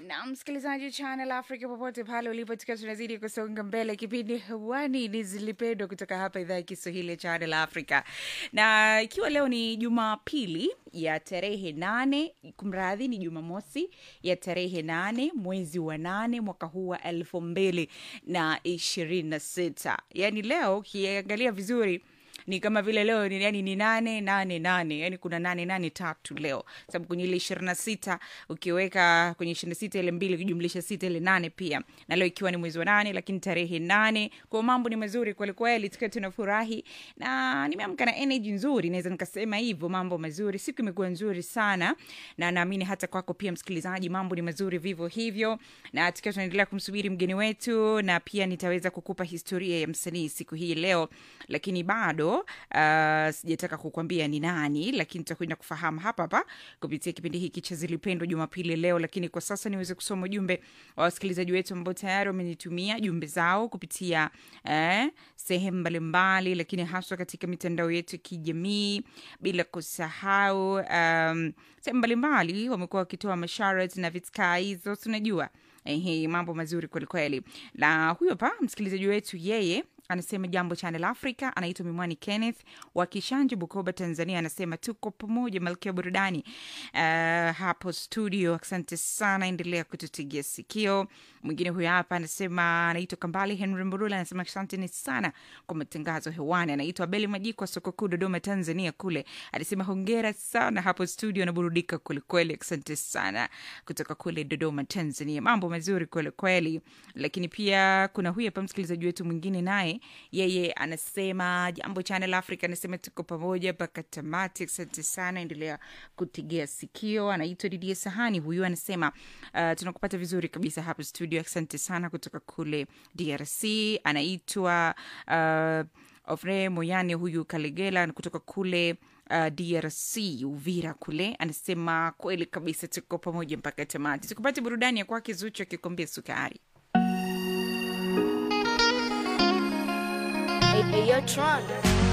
na msikilizaji channel africa popote pale ulipo tukiwa tunazidi kusonga mbele kipindi hewani ni zilipendwa kutoka hapa idhaa ya kiswahili ya channel africa na ikiwa leo ni jumapili ya tarehe nane kumradhi ni jumamosi ya tarehe nane mwezi wa nane mwaka huu wa elfu mbili na ishirini na sita yaani leo ukiangalia vizuri ni kama vile leo ni, yani ni nane nane nane yani kuna nane nane tatu leo sababu kwenye ile ishirini na sita ukiweka kwenye ishirini na sita ile mbili ukijumlisha sita ile nane pia na leo ikiwa ni mwezi wa nane lakini tarehe nane kwao mambo ni mazuri kwelikweli tukiwa tunafurahi na nimeamka na energy nzuri naweza nikasema hivyo mambo mazuri siku imekuwa nzuri sana na naamini hata kwako pia msikilizaji mambo ni mazuri vivyo hivyo na tukiwa tunaendelea kumsubiri mgeni wetu na pia nitaweza kukupa historia ya msanii siku hii leo lakini bado uh, sijataka kukwambia ni nani lakini tutakwenda kufahamu hapa hapa kupitia kipindi hiki cha zilipendwa jumapili leo lakini kwa sasa niweze kusoma ujumbe wa wasikilizaji wetu ambao tayari wamenitumia jumbe zao kupitia eh, sehemu mbalimbali lakini haswa katika mitandao yetu ya kijamii bila kusahau um, sehemu mbalimbali wamekuwa wakitoa masharat na vitkaa hizo tunajua Ehe, mambo mazuri kwelikweli na huyo pa msikilizaji wetu yeye anasema jambo channel africa anaitwa mimwani kenneth wa kishanji bukoba tanzania anasema tuko pamoja malkia burudani uh, hapo studio asante sana endelea kututegea sikio mwingine huyo hapa anasema anaitwa kambali henry mburula anasema asanteni sana kwa matangazo hewani anaitwa abeli majiko wa soko kuu dodoma tanzania kule anasema hongera sana hapo studio anaburudika kwelikweli asante sana kutoka kule dodoma tanzania mambo mazuri kwelikweli lakini pia kuna huyu hapa msikilizaji wetu mwingine naye yeye anasema jambo channel africa anasema tuko pamoja mpaka tamati asante sana endelea kutegea sikio anaitwa didia sahani huyu anasema uh, tunakupata vizuri kabisa hapa studio asante sana kutoka kule drc anaitwa uh, ofre moyane huyu kalegela kutoka kule uh, drc uvira kule anasema kweli kabisa tuko pamoja mpaka tamati tukupate burudani ya kwake zuchu akikuambia sukari Hey, hey, yo, Tron.